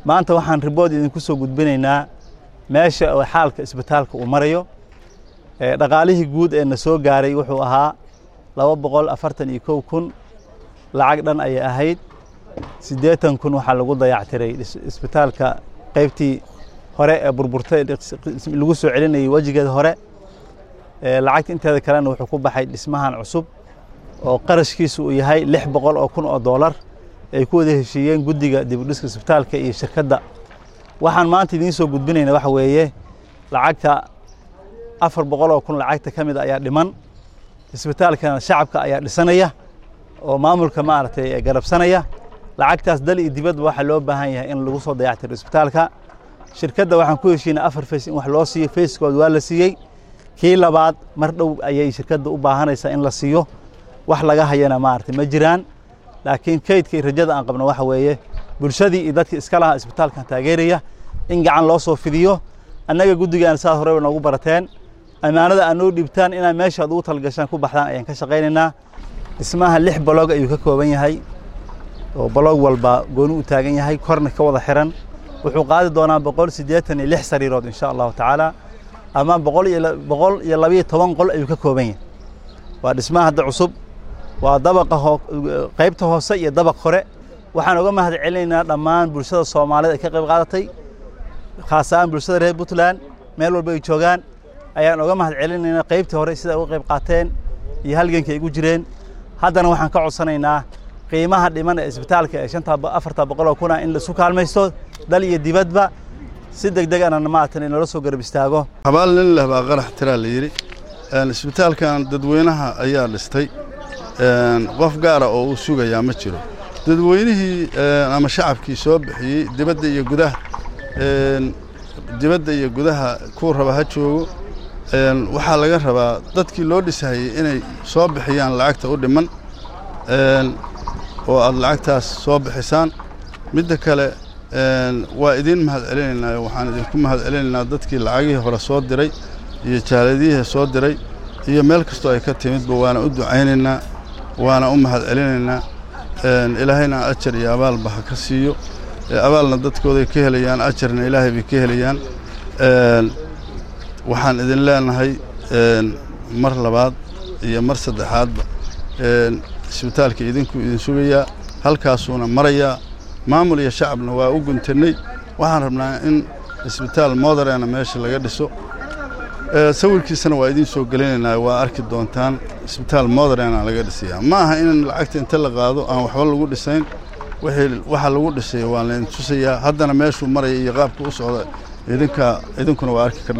maanta waxaan ribood idinku soo gudbinaynaa meesha oo xaalka isbitaalka uu marayo dhaqaalihii guud ee na soo gaaray wuxuu ahaa laba boqol afartan iyo kow kun lacag dhan ayay ahayd siddeetan kun waxaa lagu dayactiray isbitaalka qaybtii hore ee burburtay lagu soo celinayay wejigeeda hore lacagta inteeda kalena wuxuu ku baxay dhismahan cusub oo qarashkiisu uu yahay lix boqol oo kun oo doolar ay ku wada heshiiyeen guddiga dibudhiska isbitaalka iyo shirkadda waxaan maanta idiin soo gudbinayna waxa weeye lacagta afar boqol oo kun lacagta ka mid ayaa dhiman isbitaalkana shacabka ayaa dhisanaya oo maamulka maaragtay garabsanaya lacagtaas dal iyo dibadba waxaa loo baahan yahay in lagu soo dayactiro isbitaalka shirkadda waxaan ku heshiinay afar fays in wax loo siiyo fayskood waa la siiyey kii labaad mar dhow ayay shirkadda u baahanaysaa in la siiyo wax laga hayana maaragtay ma jiraan laakiin kaydka iyo rajada aan qabno waxa weeye bulshadii iyo dadkii iska lahaa isbitaalkan taageeraya in gacan loo soo fidiyo annaga guddigaan saad horeba noogu barateen ammaanada aad noo dhiibtaan inaad meeshaad ugu talgashaan ku baxdaan ayaan ka shaqaynaynaa dhismaha lix baloog ayuu ka kooban yahay oo baloog walba gooni u taagan yahay korna ka wada xiran wuxuu qaadi doonaa boqol siddeetan iyo lix sariirood insha allahu tacaala ama boqol iyo boqol iyo labayo toban qol ayuu ka kooban yahay waa dhismaha hadda cusub waa dabaqa qaybta hoose iyo dabaq hore waxaan uga mahad celinaynaa dhammaan bulshada soomaaliyeed ay ka qayb qaadatay khaas ahaan bulshada reer puntland meel walba ay joogaan ayaan uga mahad celinaynaa qaybtii hore sida uga qayb qaateen iyo halganka ay ugu jireen haddana waxaan ka codsanaynaa qiimaha dhiman ee isbitaalka ee shanta afarta boqol oo kuna in laisu kaalmaysto dal iyo dibadba si deg deg ana maatan inoola soo garab istaago habaal nin leh baa qarax tiraa la yidhi isbitaalkan dadweynaha ayaa dhistay qof gaara oo uu sugayaa ma jiro dadweynihii ama shacabkii soo bixiyey dibadda iyo gudaha dibadda iyo gudaha kuu raba ha joogo waxaa laga rabaa dadkii loo dhisahayey inay soo bixiyaan lacagta u dhiman oo aad lacagtaas soo bixisaan midda kale waa idiin mahad celinaynaa waxaan idinku mahad celinaynaa dadkii lacagihii hore soo diray iyo jaaladiyihii soo diray iyo meel kastoo ay ka timidba waana u ducaynaynaa waana u mahad celinaynaa ilaahayna ajar iyo abaalba ha ka siiyo abaalna dadkooday ka helayaan ajarna ilaahay bay ka helayaan waxaan idin leenahay mar labaad iyo mar saddexaadba isbitaalka idinku idin sugayaa halkaasuuna marayaa maamul iyo shacabna waa u guntannay waxaan rabnaa in isbitaal moderena meesha laga dhiso sawirkiisana waa idiin soo gelinaynaa waa arki doontaan isbitaal moderena laga dhisayaa ma aha in lacagta inta la qaado aan waxba lagu dhisayn waxa lagu dhisay waa laydin tusayaa haddana meeshuu maraya iyo qaabka u socda idinka idinkuna waa arki kardha